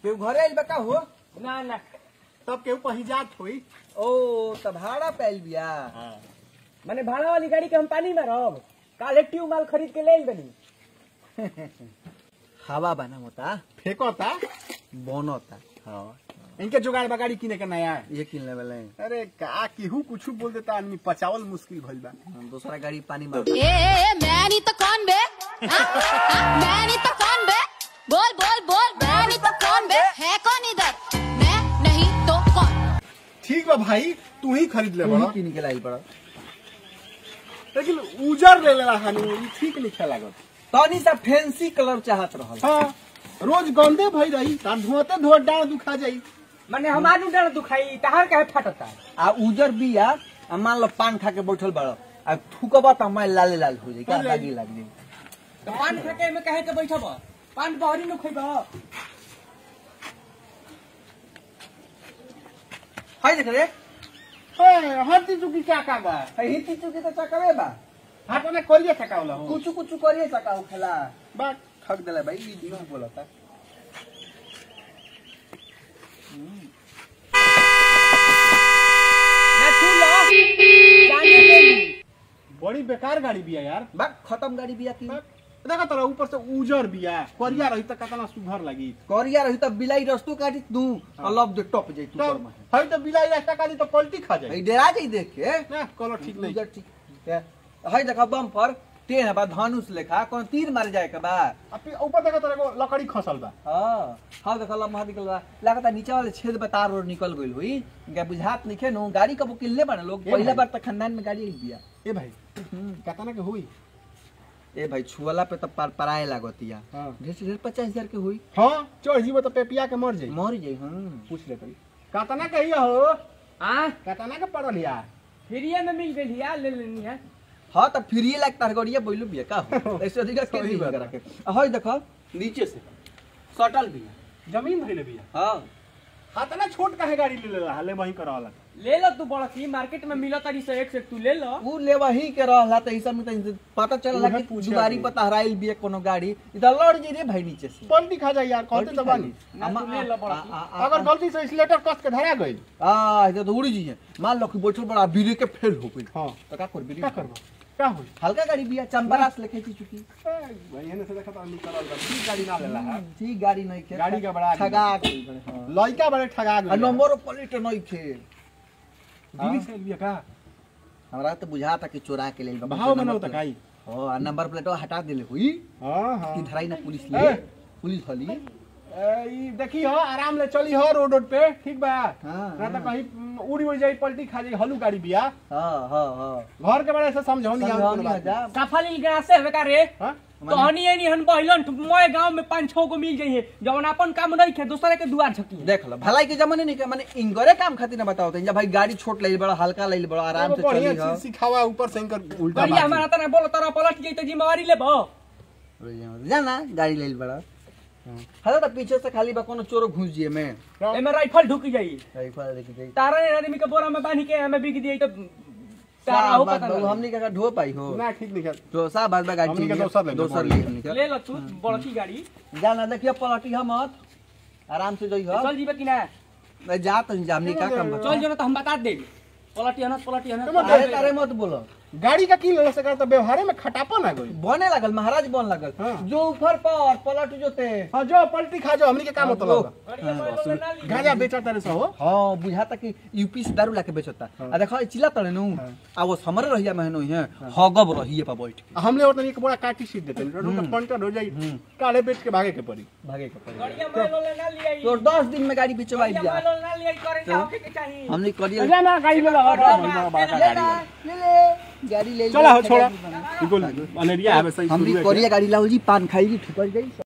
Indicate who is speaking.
Speaker 1: केहू घरे आइल बा का हो
Speaker 2: ना ना
Speaker 3: तब केहू कहीं जात होई
Speaker 1: ओ त भाड़ा पैल बिया
Speaker 2: माने भाड़ा वाली गाड़ी के हम पानी मारब काले ट्यूब माल खरीद के ले आइल बनी
Speaker 1: हवा बना होता
Speaker 3: फेंकता
Speaker 1: बनता
Speaker 3: हाँ इनके जुगाड़ बगाड़ी किने के नया है
Speaker 1: ये किन लेवल है
Speaker 3: अरे का केहू कुछ बोल देता आदमी पचावल मुश्किल भइल बा
Speaker 1: दूसरा गाड़ी पानी मार
Speaker 4: ए, ए, मैं नहीं तो कौन बे हाँ? हाँ? मैं नहीं तो कौन बे बोल बोल बोल मैं नहीं तो कौन बे है कौन इधर मैं नहीं तो कौन
Speaker 3: ठीक बा भाई तू ही खरीद ले बड़ा
Speaker 1: किन के लाई पड़ा
Speaker 3: लेकिन उजर ले लेला हनी ई ठीक नहीं खेला लागत
Speaker 1: तनी सा फैंसी कलर चाहत रहल
Speaker 3: हाँ रोज गंदे भई रही तार धुआते धुआ डांड दुखा जाई
Speaker 2: माने हमार डर दुखाई तहार काहे फटता
Speaker 1: आ उजर बिया आ मान लो पान खा के बैठल बड़ आ थूकबा त मैं लाले लाल हो जाई का
Speaker 3: हो जाई।
Speaker 1: दागी लाग जाई
Speaker 2: तो पान फेंके में काहे के बैठब पान बहरी न खइब
Speaker 1: हाय देख रे
Speaker 3: ए हत्ती चुकी क्या का बा
Speaker 1: हिती चुकी त चकरे बा
Speaker 3: हाथ में कोलिए थकावला हो
Speaker 1: कुछ कुछ करिए सकाऊ खेला
Speaker 3: बा
Speaker 1: ठग देला भाई ई दिनो बोलता
Speaker 2: ना छू लो जाने ले ली
Speaker 3: बड़ी बेकार गाड़ी बिया यार
Speaker 1: बा खत्म गाड़ी बिया की
Speaker 3: देखा तोरा ऊपर से उजर बिया करिया रही त कितना सुघर लगी
Speaker 1: करिया रही त बिलाई रस्तू काटी तू अलग दे टप जाई तू
Speaker 3: तो
Speaker 1: पर में
Speaker 3: हई तो बिलाई रास्ता काटी तो पलटी खा जाई
Speaker 1: ई डेरा जाई देख के
Speaker 3: ना कलर ठीक नहीं
Speaker 1: उजर ठीक है हाय देखा बम पर टेन बा धनुष लेखा कौन तीर मारे जाए के बा
Speaker 3: अब फिर ऊपर देखा तोरा एगो लकड़ी खसल बा
Speaker 1: हाँ हाँ देखा लम्हा निकल बा लागता नीचे वाले छेद बा तार और निकल गइल होई इनका बुझात नहीं खे नु गाड़ी कबो किल्ले बने लोग
Speaker 3: ए
Speaker 1: पहला
Speaker 3: भाई।
Speaker 1: बार तक खानदान में गाड़ी आई बिया
Speaker 3: ए भाई कितना के हुई
Speaker 1: ए भाई छुअला पे तो पर पराए लागतिया
Speaker 3: हाँ।
Speaker 1: ढेर से ढेर पचास हजार के हुई
Speaker 3: हाँ चढ़ जीवो तो पेपिया के मर जाई
Speaker 1: मर जाई हाँ
Speaker 3: पूछ ले तनी कितना के हिया हो
Speaker 2: हां
Speaker 3: कितना के पड़ल या
Speaker 2: फ्रीए में मिल गई है ले लेनी है
Speaker 1: हाँ तो फिर ये लाग तार गड़िया बोलू बिया का हो? ऐसे अधिक के
Speaker 3: सही
Speaker 1: दी
Speaker 3: बात
Speaker 1: करा के हाय देखो नीचे से सटल बिया
Speaker 3: जमीन धइले बिया
Speaker 1: हाँ
Speaker 3: कितना छोट काहे गाड़ी ले लेला हाले वही करावला
Speaker 2: ले लो तू बड़की मार्केट में मिला तारी से एक से तू ले लो
Speaker 1: ऊ ले वही के रहला त ई सब में त पता चलला
Speaker 3: उहे
Speaker 1: कि
Speaker 3: पूछे
Speaker 1: दुआरी
Speaker 3: अभी।
Speaker 1: पर तहराइल बिया कोनो गाड़ी ई त लड़ जी रे भाई नीचे से
Speaker 3: पलटी खा जाई यार कहते तो बानी
Speaker 2: ना तू ले लो बड़की।
Speaker 1: आ- आ-
Speaker 3: अगर गलती से स्लेटर कस के धरा गई
Speaker 1: आ इधर तो उड़ी जी है मान लो कि बैठल बड़ा बीरे के फेल हो गई
Speaker 3: हाँ
Speaker 1: तो का कर बीरे
Speaker 3: क्या करबो क्या होई
Speaker 1: हल्का गाड़ी बिया चंबरास लेके थी चुकी
Speaker 3: भाई एने से देखा तो निकलल बा ठीक गाड़ी ना लेला है
Speaker 1: ठीक गाड़ी नहीं खे
Speaker 3: गाड़ी का बड़ा
Speaker 1: ठगा गई बड़े हाँ
Speaker 3: लइका बड़े ठगा
Speaker 1: आ
Speaker 3: गए
Speaker 1: नंबर प्लेट नहीं खे
Speaker 3: दिल्ली से लिया का
Speaker 1: हमरा तो बुझा था कि चोरा के ले
Speaker 3: भाव में ना काई
Speaker 1: हां नंबर प्लेट हटा देले हुई
Speaker 3: हां हां
Speaker 1: कि धराई ना पुलिस
Speaker 3: ए।
Speaker 1: ले पुलिस हली
Speaker 3: ए, ई देखी हो आराम ले चली हो रोड रोड पे ठीक बा
Speaker 1: हाँ,
Speaker 3: ना तो
Speaker 1: हाँ।
Speaker 3: कहीं उम, उड़ी उड़ी जाई पलटी खा जाई हलू गाड़ी बिया
Speaker 1: हां हां हां
Speaker 3: घर के बड़े से समझो नहीं
Speaker 1: समझाओ
Speaker 3: हम
Speaker 1: नहीं जा
Speaker 2: सफल ग्रास से हवे का रे
Speaker 3: हां
Speaker 2: तो हनी एनी हन बहिलन मोए गांव में पांच छह गो मिल जाई है जवन अपन काम नहीं खे दूसरे के दुआर झकी
Speaker 1: देख लो भलाई के जमाने नहीं के माने इंगरे काम खातिर ना बताओ तो भाई गाड़ी छोट ले बड़ा हल्का ले बड़ा आराम से
Speaker 3: बढ़िया
Speaker 1: चली हो
Speaker 3: चीज सिखावा ऊपर से इनकर उल्टा
Speaker 2: बढ़िया
Speaker 3: बात
Speaker 2: हमारा तना बोलो तोरा पलट गई तो जिम्मेवारी लेबो
Speaker 1: जाना गाड़ी ले बड़ा हला तो पीछे से खाली बा कोनो चोरो घुस जिए में
Speaker 3: है।
Speaker 2: एमे राइफल ढुक जाई
Speaker 1: राइफल लेके जाई
Speaker 2: तारा ने आदमी के बोरा में बांध के हमें बिक दिए तो तारा हो
Speaker 1: साहब
Speaker 2: पता
Speaker 1: बात
Speaker 2: नहीं
Speaker 1: हमनी का ढो पाई हो
Speaker 3: ना ठीक नहीं कर
Speaker 1: तो साहब बात बा गाड़ी
Speaker 3: हमनी के
Speaker 1: चाहिए।
Speaker 3: दोसर ले लो,
Speaker 1: दोसर ले हमनी
Speaker 2: ले लो तू बड़की गाड़ी
Speaker 1: के जाना देखिए पलटी हम मत आराम से जई हो
Speaker 2: चल जीबे कि ना
Speaker 1: मैं जा तो जामनी का काम बता
Speaker 2: चल जो ना तो हम बता देंगे पलटी हनत पलटी हनत
Speaker 3: तुम
Speaker 1: अरे तारे मत बोलो
Speaker 3: गाड़ी का की ले सकर तो व्यवहार में खटापन आ गई
Speaker 1: बने लागल महाराज बन लागल
Speaker 3: हाँ।
Speaker 1: जो ऊपर पर पलट जोते
Speaker 3: हां जो पलटी खा जाओ हमनी के काम
Speaker 1: हाँ,
Speaker 3: मतलब बा।
Speaker 2: गाड़िया में लोग ना ली।
Speaker 3: गांजा बेचा तारे से हो
Speaker 1: हाँ बुझाता कि यूपी से दारू लाके बेचता आ देखो चिल्ला तड़े नु आ वो समर रहिया महनो है हगब रहिए पर बैठ के
Speaker 3: हमले और एक बड़ा काटी सीट देते हैं रोड का पंक्चर हो जाई काले बेच के भागे के पड़ी
Speaker 1: भागे के पड़े
Speaker 2: गाड़िया में लोग ना लिया
Speaker 1: तो 10 दिन में गाड़ी बेचवाई
Speaker 2: गाड़िया
Speaker 1: दिया
Speaker 2: में लोग ना लिया करेंगे होके के चाहिए
Speaker 1: हमने करिए
Speaker 3: ले ना गाड़ी ले ला
Speaker 1: ले ला, ले ले गाड़ी ले
Speaker 3: चला हो
Speaker 1: ले,
Speaker 3: छोड़ा
Speaker 1: गाड़ी बना।
Speaker 3: बिल्कुल अनेरिया है वैसे ही
Speaker 1: हमने
Speaker 3: शुरू है
Speaker 1: करिए गाड़ी लाओ जी पान खाई जी ठुकर गई